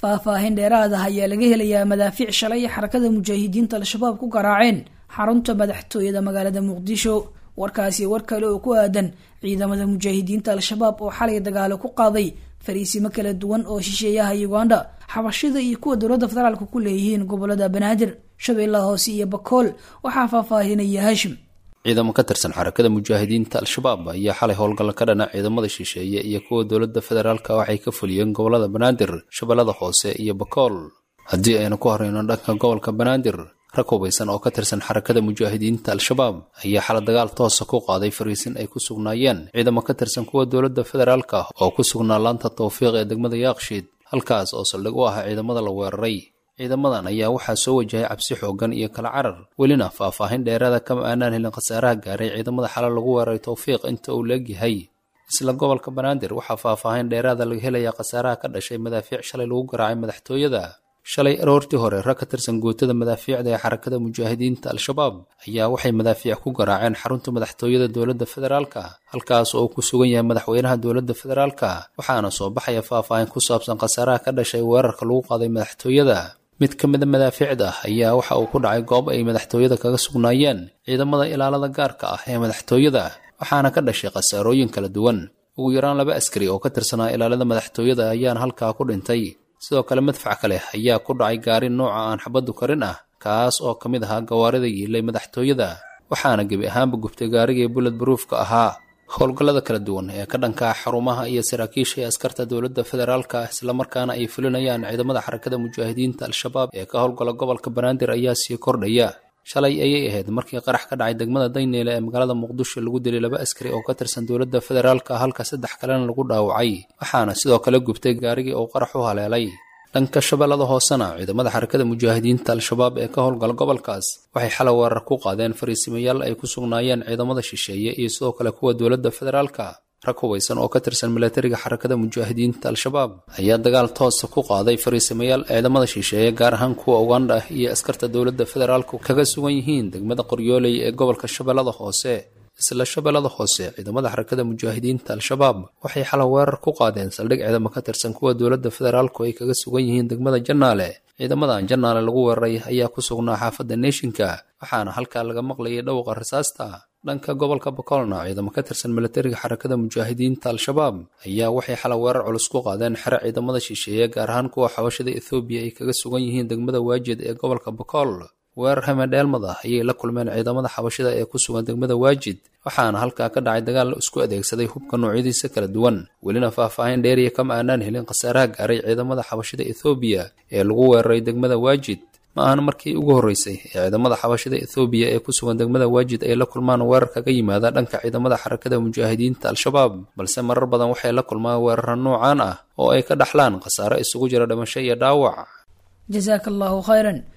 faahfaahin dheeraad ah ayaa laga helayaa madaafiic shalay xarakada mujaahidiinta al-shabaab ku garaaceen xarunta madaxtooyada magaalada muqdisho warkaasi war kale oo ku aadan ciidamada mujaahidiinta al-shabaab oo xalay dagaalo ku qaaday fariisimo kala duwan oo shisheeyaha uganda xabashida iyo kuwa dowladda federaalka ku leeyihiin gobolada banaadir shabeellaha hoose iyo bakool waxaa faahfaahinaya hashim ciidamo ka tirsan xarakada mujaahidiinta al-shabaab ayaa xalay howlgalla ka dhana ciidamada shisheeye iyo kuwa dowladda federaalka waxay ka fuliyeen gobolada banaadir shabeellada hoose iyo bakool haddii aynu ku horeyno dhanka gobolka banaadir rag hubaysan oo ka tirsan xarakada mujaahidiinta al-shabaab ayaa xala dagaal toosa ku qaaday fariisin ay ku sugnaayeen ciidamo ka tirsan kuwa dowladda federaalka oo ku sugnaa laanta tawfiiq ee degmada yaaqshiid halkaas oo saldhig u ah ciidamada la weeraray ciidamadan ayaa waxaa soo wajahay cabsi xoogan iyo kala carar welina faahfaahin dheeraada kama aanaan helin khasaaraha gaaray ciidamada xala lagu weeraray tawfiiq inta uu leegyahay isla gobolka banaadir waxaa faahfaahin dheeraada laga helayaa khasaaraha ka dhashay madaafiic shalay lagu garaacay madaxtooyada shalay aroortii hore rag ka tirsan gootada madaafiicda ee xarakada mujaahidiinta al-shabaab ayaa waxay madaafiic ku garaaceen xarunta madaxtooyada dowladda federaalka halkaas oo ku sugan yahay madaxweynaha dowladda federaalka waxaana soo baxaya faahfaahin ku saabsan khasaaraha ka dhashay weerarka lagu qaaday madaxtooyada mid ka mida madaafiicda ayaa waxa uu ku dhacay goob ay madaxtooyada kaga sugnaayeen ciidamada ilaalada gaarka ah ee madaxtooyada waxaana ka dhashay khasaarooyin kala duwan ugu yaraan laba askari oo ka tirsanaa ilaalada madaxtooyada ayaana halkaa ku dhintay sidoo kale madfac kale ayaa ku dhacay gaari nooca aan xabaddu karin ah kaas oo ka mid ahaa gawaarida yiilay madaxtooyada waxaana gebi ahaanba gubtay gaarigii bullet baruufka ahaa howlgallada kala duwan ee ka dhanka xarumaha iyo saraakiisha ee askarta dowladda federaalka islamarkaana ay fulinayaan ciidamada xarakada mujaahidiinta al-shabaab ee ka howlgala gobolka banaadir ayaa sii kordhaya shalay ayay ahayd markii qarax ka dhacay degmada dayneele ee magaalada muqdisho lagu dilay laba askari oo ka tirsan dowladda federaalka halka saddex kalena lagu dhaawacay waxaana sidoo kale gubtay gaarigii uu qarax u haleelay dhanka shabeellada hoosena ciidamada xarakada mujaahidiinta al-shabaab ee ka howlgala gobolkaas waxay xalay weerar ku qaadeen fariisimayaal ay ku sugnaayeen ciidamada shisheeye iyo sidoo kale kuwa dowladda federaalka rag hubaysan oo ka tirsan milatariga xarakada mujaahidiinta al-shabaab ayaa dagaal toosa ku qaaday fariisimayaal ciidamada shisheeye gaar ahaan kuwa ugandha iyo askarta dowladda federaalku kaga sugan yihiin degmada qoryooley ee gobolka shabeellada hoose isla shabeellada hoose ciidamada xarakada mujaahidiinta al-shabaab waxay xalay weerar ku qaadeen saldhig ciidamo ka tirsan kuwa dowladda federaalku ay kaga sugan yihiin degmada jannaale ciidamadan jannaale lagu weeraray ayaa ku sugnaa xaafadda neeshinka waxaana halkaa laga maqlayay dhowqa rasaasta dhanka gobolka bakoolna ciidamo ka tirsan milatariga xarakada mujaahidiinta al-shabaab ayaa waxay xalay weerar culus ku qaadeen xere ciidamada shisheeye gaar ahaan kuwa xabashada ethoobiya ay kaga sugan yihiin degmada waajid ee gobolka bakool weerar hamedheelmad ah ayay la kulmeen ciidamada xabashida ee ku sugan degmada waajid waxaana halkaa ka dhacay dagaal la isku adeegsaday hubka noocyadiisa kala duwan welina faahfaahin dheeriya kama aanaan helin khasaaraha gaaray ciidamada xabashida ethoobiya ee lagu weeraray degmada waajid ma ahan markii ugu horreysay ee ciidamada xabashida ethoobiya ee ku sugan degmada waajid ay la kulmaan weerar kaga yimaada dhanka ciidamada xarakada mujaahidiinta al-shabaab balse marar badan waxay la kulmaan weerara noocaan ah oo ay ka dhaxlaan khasaare isugu jira dhimasho iyo dhaawac jasaaka allahu khayran